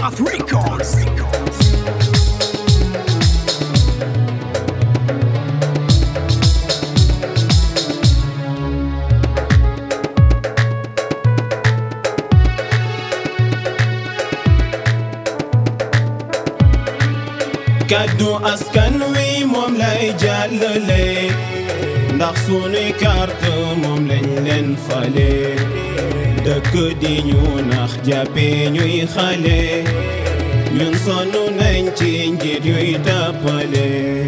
Path Records. kàddu askan wi moom lay jàllale ndax sunuy carte moom lañ leen fale dëkk di ñu nax jàppe ñuy xale ñun sonn nañ ci njiit yuy tàppale